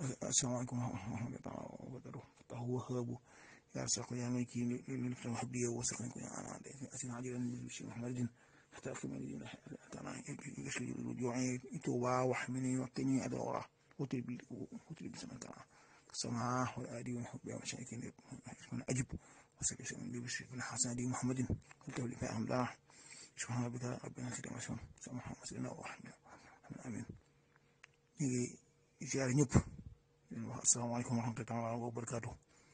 asalaamaaleykum wa rahmatulah wa barakatuh tax wahaabu yaa saqu yaa may kii li tam wax biye wa saqni ko yaa ana de asina ajiran bi shi muhammadin hatta akmil dina tana yashli ju'i tuba wa hamini wa qini adawra وتري وتري بسمع كلام السماع والآدي والحب يا مشايخين من أجب وسكي سمع بي بشر بن حسن دي محمد قلت لي فاهم الله سبحان ربك ربنا سيدنا وسلم سمع محمد سيدنا وحمد آمين نيجي ziar ñëpp asalaamaaleykum wa rahmatulah wa barakaatu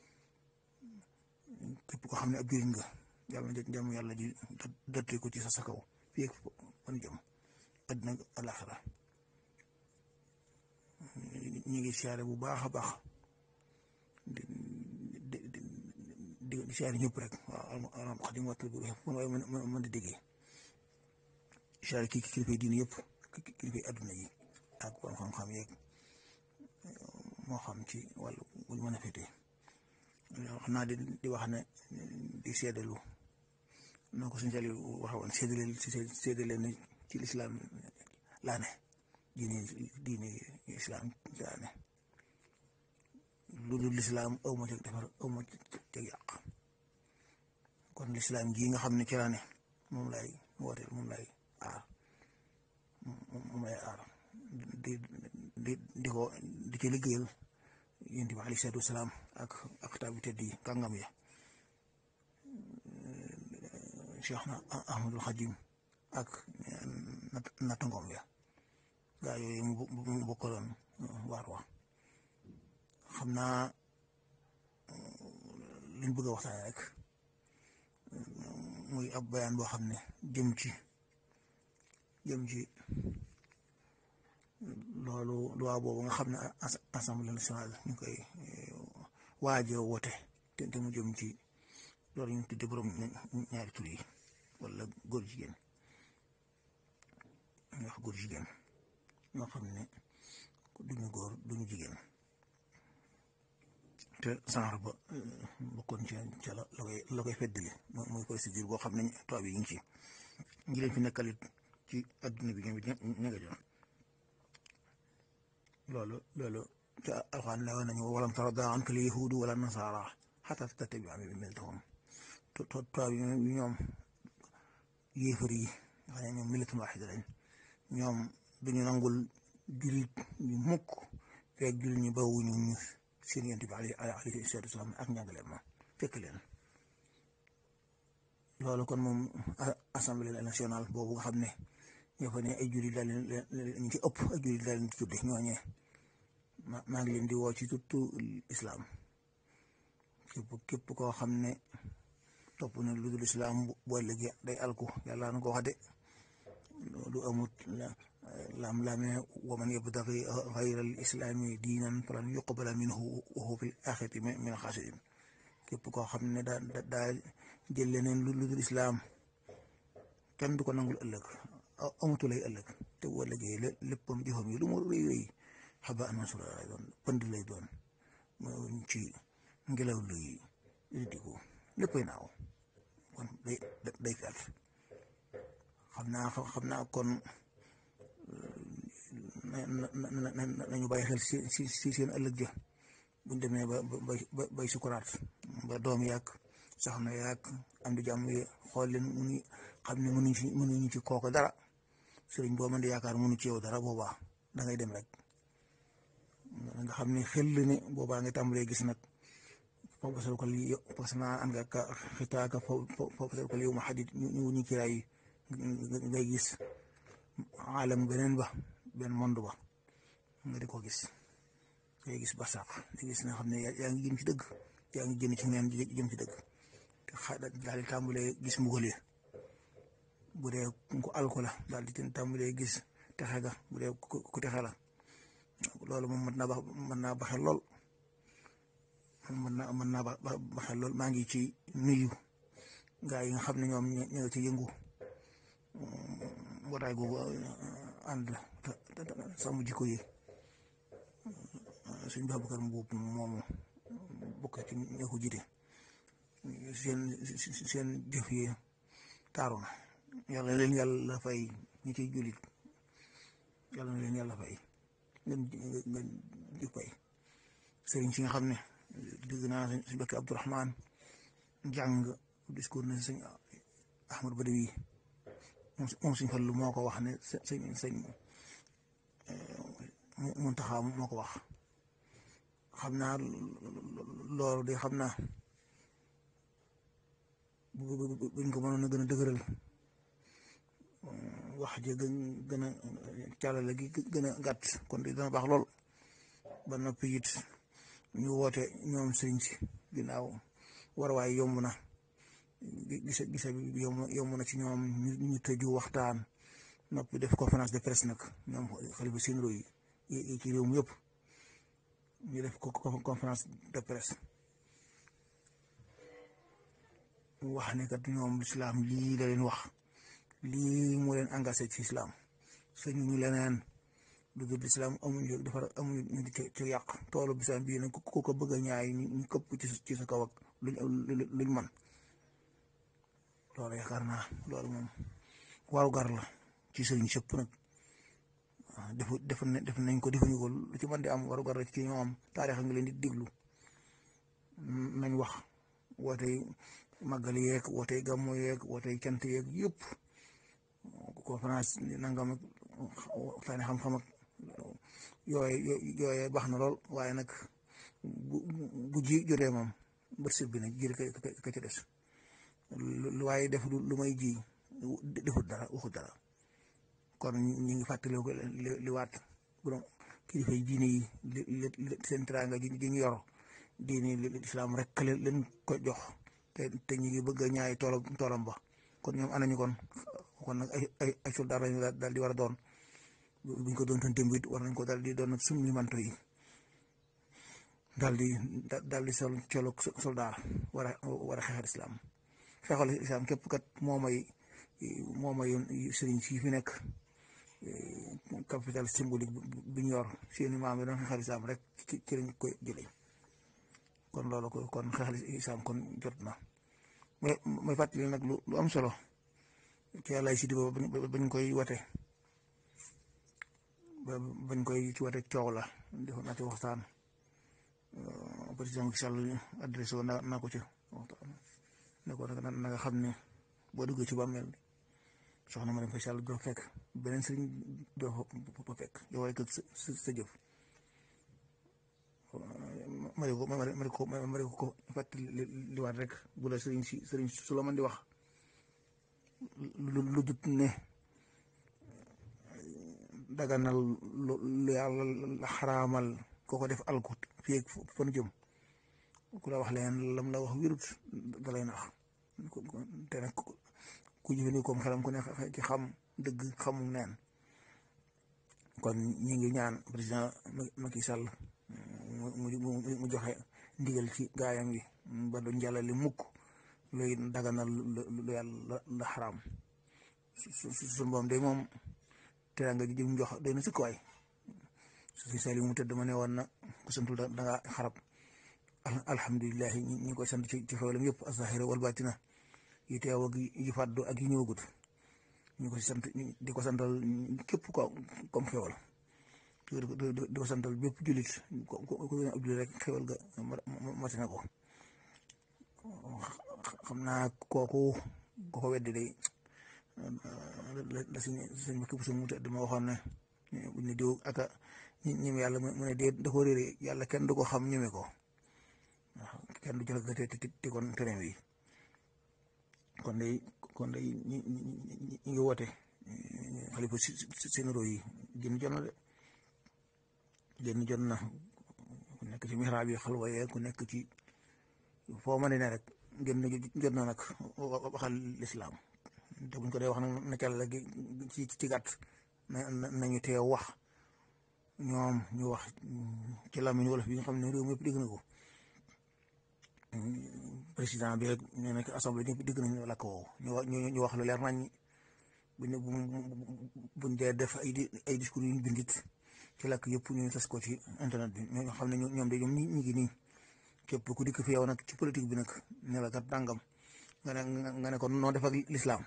képp ko xam ne ab jëriñ nga yàlla na jàmm yàlla ji dotte ko ci sa sa kaw fii ak fan jëm àddina alaxira ñu ngi siyaare bu baax a baax di di di di siyaare ñëpp rek waaw alhamdulilah wax dëgg waxtu bi fu waaye mën di déggee siyaare kii kilifa yi diine yëpp kilifa yi adduna yi ak borom xam-xam yeeg moo xam ci wàllu buñ mën a féetee xam naa di di wax ne di seedalu noo ko suñu sali waxe woon seedaleel si seedalee ne ci lislaam laa ne diine diine islam laa ne lu dul lislaam aw ma ceg defar aw ma ceg yàq kon lislaam gii nga xam ne ci laa ne moom lay wooteel moom lay aar moom lay aar di di di ko di ci liggéeyal yonent bi alayhi salaatu wasalaam ak ak kitaab bi tedd yi kàngam ya Cheikh na Ahmadul Xadim ak nattangoom ya gaa yooyu mu bokkaloon waar wa xam naa liñ bëgg a waxtaane rek muy ab bayaan boo xam ne jëm ci jëm ci loolu loi boobu nga xam ne assemblée nationale ñu koy waajo wote te te mu jëm ci loolu ñu tudde borom ñaari tur yi wala góor jigéen ñu wax góor jigéen ñoo xam ne duñu góor duñu jigéen te genre ba bokkoon ci ca la la koy la koy feddali mooy procédure boo xam ne tubaab yi ñu ngi ci ngi leen fi nekkalit ci adduna bi ñoom it ña nga joon loolu loolu ca alxuraan la woon nañu walam tarda anka al yahuudu wala nasaara xataa tattabi'a millatahum tubaab yi ñoom yéefar yi nga xam ne ñoom millatun waaxida lañ ñoom duñu nangul jullit ñu mukk fekk jullit ñu bawuñu ñu seen yonent bi alayhi salaatu wasalaam ak njàngaleem ma fekk leen loolu kon moom assemblée nationale boobu nga xam ne ñoo fa ne ay jullit daal leen ñu ci ëpp ay jullit daal leen ci tudde ñooñee maa ngi leen di woo ci tuttu islam képp képp koo xam ne topp na lu dul islam boo léegi day alku yàlla na ko wax de lu amut lam lame wa man yabtaghi ghayra al islami diinan falan yuqbala minhu wa huwa fil axirati min al xaasirin képp koo xam ne daa daa jël leneen lu dul islam kenn du ko nangul ëllëg amatu lay ëllëg te bu ëllëgee léppam jëfam yi lu mu rëy rëy xaba mansura lay doon pënd lay doon ci ngelaw luy diku léppay naaw kon day day felt xam naa xam naa kon nañu bàyyi xel si si si seen ëllëg ja buñ demee ba ba bay sukuraat ba doom yàgg soxna yàgg am di jàmm yi xool leen mu ni xam ne mënuñ ci mënuñu ci kooku dara sëriñ boo mën di yaakaar mënu ci yow dara boobaa da ngay dem rek nga xam ne xel ne boobaa nga tàmbalee gis nag foofu sal ko li parce que naa an nga ka xitaaka foofu sal ko li yow ma xadit ñu ñu kiraay ngay gis alam beneen ba benn monde ba nga di ko gis ngay gis barsaq di gis nga xam ne yaa ngi jëm ci dëgg yaa ngi génn ci neen jëm ci dëgg te xa daal di tàmbalee gis mbugal yi bu dee ku alko la daal di tàmbalee gis texe ga bu dee ku texe la loolu moom mën naa ba mën naa baxee lool mën naa mën naa baxee lool maa ngi ci nuyu gaa yi nga xam ne ñoom ñu nga ci yëngu mbootaay googu ànd sàmm jikko yi suñ Babacar Mbuub moomu bokk ci ña ko jiite seen seen jëf yi taaru na yàlla leen yàlla fay ñi ciy jullit yàlla na leen yàlla fay ngeen ngeen jëf fay sëriñ si nga xam ne dégg naa suñ bakki Abdourahman jàng discours ne sëñ Ahmad Badawi moom suñ fallu moo ko wax ne sëñ sëñ Muntaxa moo ko wax xam naa loolu de xam naa buñ ko mënoon a gën a dëgëral wax ji gën gën a càllale gi gën a gàtt kon di dana baax lool ba noppi it ñu woote ñoom sëriñ si ginnaaw war waaye yomb na gise gise bi yomb na ci ñoom ñu tëju waxtaan noppi def conférence de presse nag ñoom xalifa sénéraux yi ci réew mi yëpp ñu def ko conférence de presse wax ne kat ñoom lislaam lii la leen wax lii moo leen engagé ci islam suñu ñu leneen lu dul islam amuñu defar amuñu ñu di ci yàq toolu bisaan bii nag ku ko bëgg a ñaay ñu këpp ci sa kaw ak luñ luñ man loolu yaakaar naa loolu moom waru gar la ci sëriñ sëpp nag waaw defu def def nañ ko defuñu ko lu ci mën di am waru gar la ci ñoom taarix nga leen di diglu nañ wax wootey màggal yeeg wootey gàmmu yeeg wootey cant yeeg yëpp conférence nangam ak waxtaane xam-xam ak yooye yooye baax na lool waaye nag bu bu ji jotee moom bët sëb bi nag jëri ka ka ca des lu waaye def lu may ji defut dara waxut dara kon ñu ngi fàttali ko li waat bu doon kilifa yi diine yi li seen teraanga ji ñu yor diine yi islam rek leen ko jox te te ñu ngi bëgg a ñaay toolam toolam ba kon ñoom anañu kon kon nag ay ay ay soldaar lañu daal di war a doon buñ ko doon démb it war nañ ko daal di doon summi manto yi daal di daal di sol colo soldaar war a war a xeexal islam xeexal islam képp kat moo may moo may sëriñ si fi nekk capital symbolique bi ñu yor seeni maam yi doon xeexal islam rek ci ci lañ koy jëlee kon loolu ko kon xeexal islam kon jot na mais may fàttali nag lu am solo ci yàlla si di ba bañ koy wate bañ koy ci wate coow la defoon naa ci waxtaan président Macky Sall adressé woon naa ko ci waxtaan ne ko nag na nga xam ne boo duggee ci bàmmeel soxna ma dem fa Sall doo fekk beneen sëriñ doo fa fekk yow rek sa sa jëf ma ne ko ma ne ko ma ne ko fàttali li waat rek bu la sëriñ si sëriñ su la mën di wax lu lu dut ne daganal lu yàlla xaraamal koo ko def alkut fii ak fan jëm ku la wax leen lam la wax wirut da lay nax te nag ku jëfandikoo comme xelam ku ne ci xam dëgg xamu neen kon ñi ngi ñaan président Macky Sall mu mu joxe ndigal ci gaayam yi ba du njàllali mukk luy daganal lu yàlla la xaraam su su su moom de moom teraanga ji jëm jox doy na sëkk waay su fi sali mu tëdd ma ne woon na ku santul da nga xarab alhamdulilah ñi ñi koy sant ci ci xewalam yëpp azahira wal batina yi teew ak yi fàddu ak yi ñëwagut ñu ko sant di ko santal képp ko comme xewal di ko santal bépp jullit ko ko ab jullit rek xewal ga mati na ko xam naa kooku ko ko weddi day la suñ suñ makki bu suñ mu tëdd ma waxoon ne buñ ne diw aka ñeme yàlla mu ne dee da ko réere yàlla kenn du ko xam ñeme ko waaw kenn du jël ga te te kon terew yi kon day kon day ñi ñi ngi woote xalifa sénéro yi génn jot na de génn jot na ku nekk ci mihraab yi xalwa yee ku nekk ci foo mën ne rek génn jot na nag waxal lislaam te buñ ko dee wax nag na cal la ci ci gàtt na nañu teew wax ñoom ñu wax ci làmmiñ wolof bi nga xam ne réew mi yëpp dégg na ko président bi rek ñu nekk assemblée ñëpp dégg nañu làkk woowu ñu ñu wax lu leer nañ buñ ne buñ dee def ay ay discours yu ñu bindit ci làkk yëpp ñu tas ko ci internet bi ñoo xam ne ñoom de ñoom ñi ngi nii képp ku dikk fi yow nag ci politique bi nag ne la kat dàngam nga ne nga ne ko noo def ak lislaam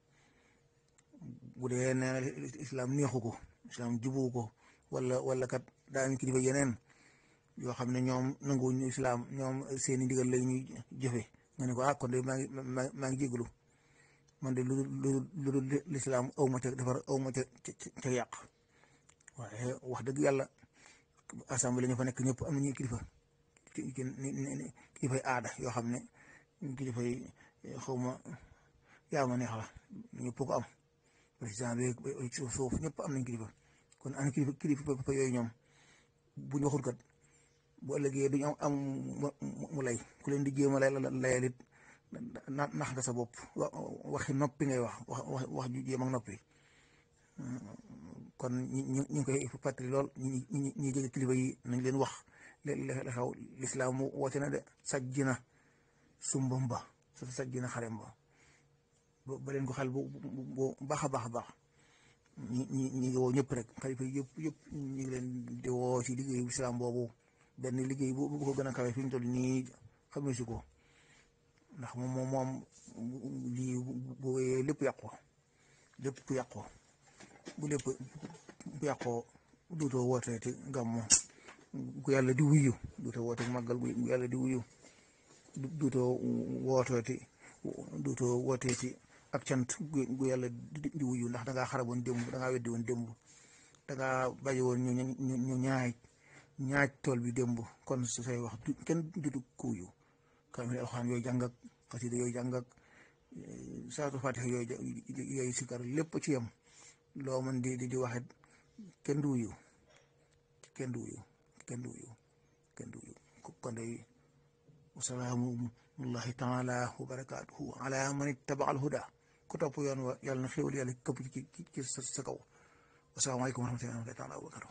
bu dee nee na lislaam neexu ko lislaam jubu ko wala wala kat daañu kilifa yeneen yoo xam ne ñoom nanguwuñu islaam ñoom seeni ndigal lay ñuy jëfe nga ne ko ah kon de maa ngi maa ngi jégalu man de lu lu lu lu lislaam aw ma ca defar aw ma ca ca yàq waaye wax dëgg yàlla assemblée ñu fa nekk ñëpp am nañu kilifa kilifay aada yoo xam ne kilifay xaw ma yaa ma neex la ñëpp ko am président bi suuf ñëpp am nañ kilifa kon ana kilifa kilifa yooyu ñoom bu ñu waxul kat bu ëllëgee duñu am am mu lay ku leen di jéem a lay layal it nax nga sa bopp waxi noppi ngay wax wax wax ju jéem ak noppi kon ñi ñu ngi koy fàttali lool ñi ñi ñi jege kilifa yi nañ leen wax li xew lislaam woote na de sajj na sumbam ba sa sajj na xarem ba ba leen ko xel bu bu baax a baax a baax ñi ñi ñi ngi woo ñëpp rek xalifa yëpp yëpp ñu ngi leen di woo si liggéeyu islam boobu benn liggéey bu bu ko gën a kawe fi ñu toll nii xamee si ko ndax moom moom moom lii bu wéyee lépp yàqoo lépp ku yàqoo bu lépp bu yàqoo duutoo wooteeti gàmmu gu yàlla di wuyu duutoo woote màggal gu yàlla di wuyu duutoo wooteeti duutoo wooteeti ak cant gu yàlla di wuyu ndax dangaa xaraboon démb dangaa weddi woon démb dangaa bàyyi woon ñu ñu ñu ñaaj ñaaj tool bi démb kon su say wax kenn dutu ko wuyu kamil alxuraan yooyu jàng ak xasida yooyu jàng ak saatu fatiha yooyu yooyu sikar lépp ci yem loo mën di di waxit kenn du wuyu kenn du wuyu kenn du wuyu kenn du wuyu kon day wasalaamullahi taala wa barakaatuhu ala man ittaba al huda ku topp yoon wa yàlla na xéwal yàlla këpp ci ci sa kaw wasalaamaaleykum wa rahmatullahi taala wa barakatuh